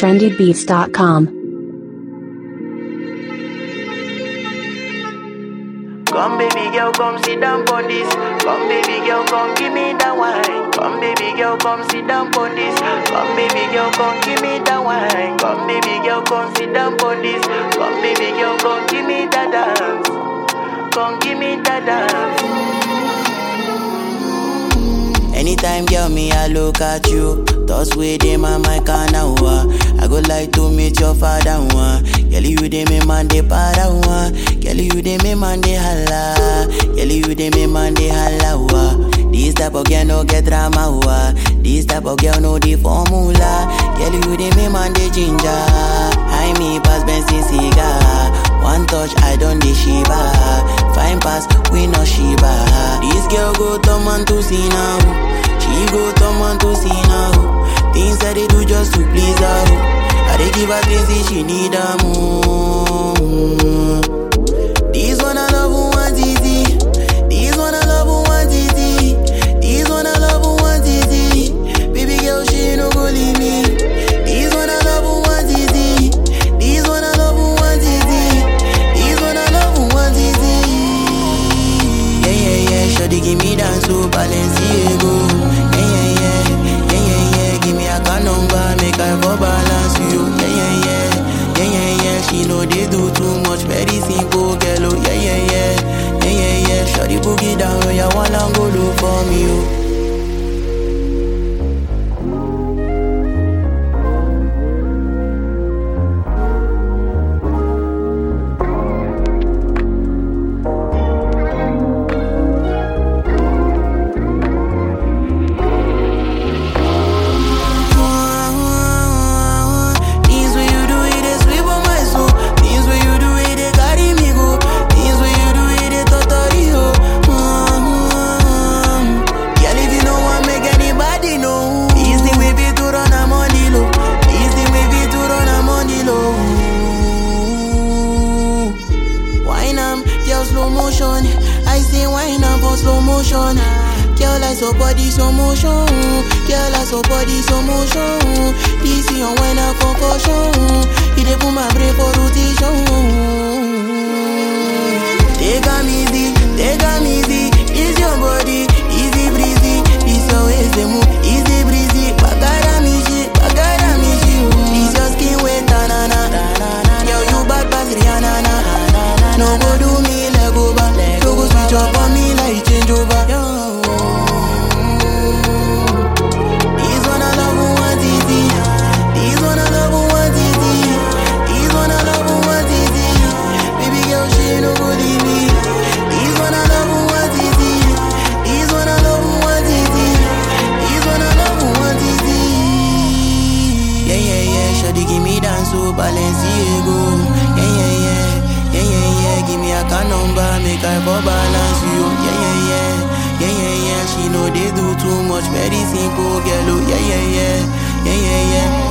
trendybeats.com. Come baby girl, come sit down on this. Come baby girl, come give me that wine. Come baby girl, come sit down on this. Come baby girl, come give me that wine. Come baby girl, come sit down on this. Come baby girl, come give me that dance. Come give me that dance. Anytime, girl, me, I look at you. Thoughts with them on my corner, I go like to meet your father, one. Girl, you dey me man, they para, one. Girl, you dey me man, they holla. Girl, you dey me man, they holla, wa. This type of girl no get drama, wa. This type of girl no the formula. Girl, you dey me man, they ginger. I me pass Benson cigar. One touch, I don't dey shiva. Fine pass, we no shiva. This girl go turn man to see now. She go turn man to see now. Things that they do just to please her. I dey give her things that she need her more. This one I love who want easy. This one I love who want easy. This one I love who want easy. Baby girl, she no go leave me. This one I love who want easy. This one I love who want easy. This one I love who want easy. Yeah yeah yeah, shawty give me dance to Balenciaga. Yeah yeah yeah, yeah yeah yeah, give me a car number, make I for balance you. Yeah yeah yeah, yeah yeah yeah, she know they do too much, very simple girl. Oh yeah yeah yeah, yeah yeah yeah, shawty boogie down, oh yeah, wanna go look for me. Oh. Things when you do it, they sweep on my soul. Things when you do it, they carry me go. Things when you do it, they totally ho. Mm-hmm. Girl, if you know what make anybody know. This thing we be to run a money low. This thing we be to run a money low. Wine am, girl slow motion. I say wine am for slow motion. Girl, I saw body slow motion. Girl, I saw body slow motion. This is your wine a concussion. You dey put my brain for rotation. Take a easy, take a easy. It's your body, easy breezy. This your waist they move, easy breezy. Bagara me shit, bagara me shit. This your skin wet, na na na. Yo, you bad pass Rihanna na. No go do me leg over, no go switch up on me like change over. Yo. This one I love who want easy. This one I love who want easy. This one I love who want easy. Baby girl, she no go leave me. This one I love who want easy. This one I love who want easy. This one I love who want easy. Yeah yeah yeah, shawty give me dance to Balenciaga. Yeah yeah yeah, yeah yeah yeah, give me a car number, make I for balance you. Yeah yeah yeah, yeah yeah yeah, she know they do too much, very simple girl. Oh yeah yeah yeah, yeah yeah yeah.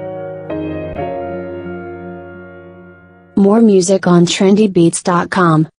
More music on trendybeats.com.